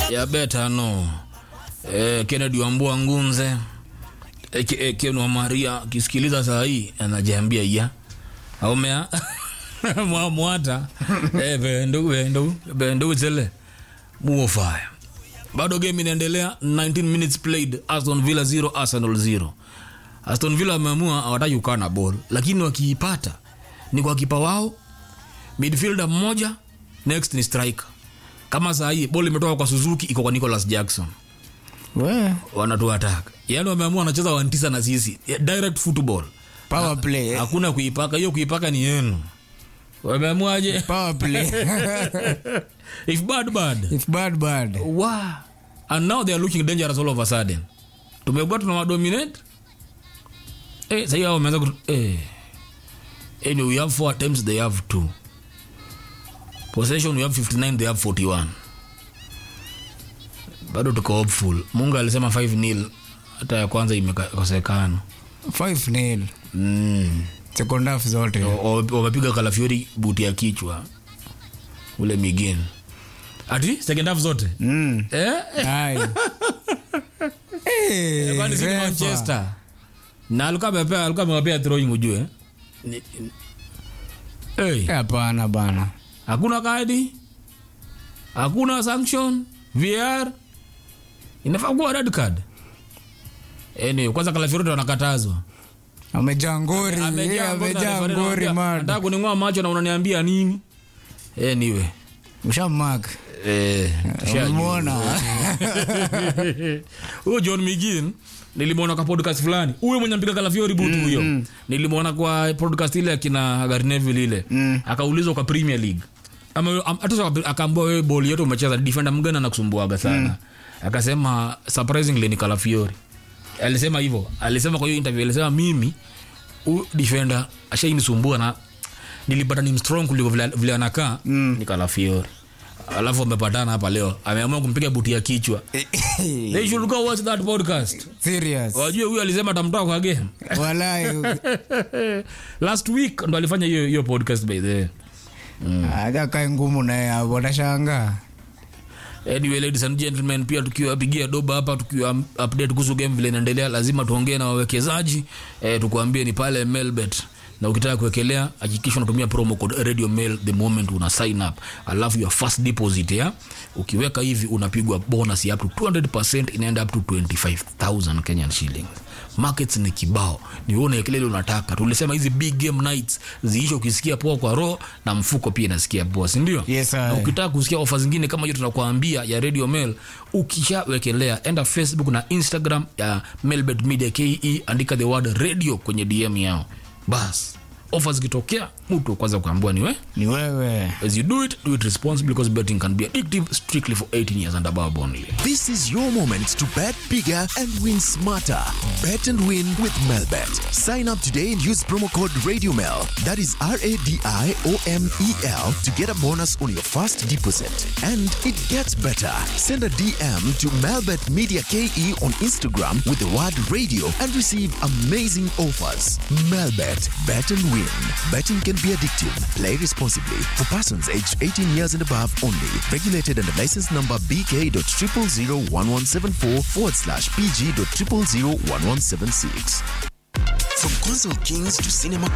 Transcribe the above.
ya beta no eh, Kennedy Wambua Ngunze aka Ken wa Maria kisikiliza saa hii anajiambia ya aumea mwa mwata eh bendo bendo bendo zele muofaya bado game inaendelea 19 minutes played Aston Villa 0 Arsenal 0 Aston Villa wameamua hawataki kukaa na ball lakini wakiipata ni kwa kipa wao midfielder mmoja next ni striker kama saa hii ball imetoka kwa Suzuki iko kwa Nicholas Jackson We, wanatuataka yaani wameamua wanacheza wantisa na sisi Yeah, direct football power play. hakuna kuipaka hiyo kuipaka ni yenu wameamuaje Power play. if bad bad If bad bad. wow. and now they are looking dangerous all of a sudden tumekuwa tuna wadominate eh, sahii hao wameanza kutu eh. anyway, we have four attempts they have two possession we have 59 they have 41 bado tuko hopeful mungu alisema 5 nil hata ya kwanza imekosekana 5 nil. mm. Second half zote. O- wamepiga kalafiori buti ya kichwa ule migin ati second half zote Mm. eh? Ai. Eh, Kwani si ni refa. manchester na alikuwa amepea alikuwa amewapea throwing ujue Ni- ni- hey, Hapana bana. hakuna kadi hakuna sanction vr inafaa kuwa red card anyway, kwanza kalafiori wanakatazwa Amejaa ngori. Eh, Amejaa ngori na Amejaa referee ngori anamwambia, man. nataka kuning'oa macho na unaniambia nini anyway Ushamark. eh, tushajua. Umeona? huyo john migin nilimwona kwa podcast fulani huyo mwenye mpiga kalafiori butu huyo nilimwona kwa podcast ile akina garneville ile akaulizwa kwa premier league Ama- am- hata sasa akaambua wewe boli yote umecheza defender mgani anakusumbuaga sana akasema surprisingly ni kalafiori alisema hivyo alisema kwa hiyo interview alisema mimi huyu defender ashainisumbua na nilipata ni strong kuliko vile, vile anakaa ni kalafiori alafu amepatana hapa leo ameamua kumpiga buti ya kichwa they should go watch that podcast Serious. wajue huyu alisema tamtoa kwa game Walai. last week ndo alifanya hiyo hiyo podcast by the way Aga kae ngumu naye hapo watashangaa. anyway ladies and gentlemen pia tukiwapigia doba hapa tukiwa update kuhusu game vile inaendelea lazima tuongee na wawekezaji eh, tukuambie ni pale melbet na ukitaka kuwekelea hakikisha unatumia promo code radio mail the moment una sign up alafu your first deposit ya ukiweka hivi unapigwa bonus ya up to 200% inaenda up to 25000 kenyan shillings markets ni kibao ni wewe unaekelea ile unataka tulisema hizi big game nights ziishe ukisikia poa kwa roho na mfuko pia inasikia poa si ndio Yes, na sir. ukitaka kusikia ofa zingine kama hiyo tunakuambia ya radio mail ukishawekelea enda facebook na instagram ya melbet media ke andika the word radio kwenye dm yao bas ofa zikitokea mtu wa kwanza kuambua ni we Ni wewe. as you do it do it responsibly because betting can be addictive strictly for 18 years and above only This is your moment to bet bigger and win smarter. Bet and win with Melbet. Sign up today and use promo code RadioMel. That is R A D I O M E L to get a bonus on your first deposit. And it gets better. Send a DM to Melbet Media KE on Instagram with the word radio and receive amazing offers. Melbet. Bet and win. Betting can be addictive. Play responsibly. For persons aged 18 years and above only. Regulated under license number BK.0001174 forward slash PG.0001176. From console kings to cinema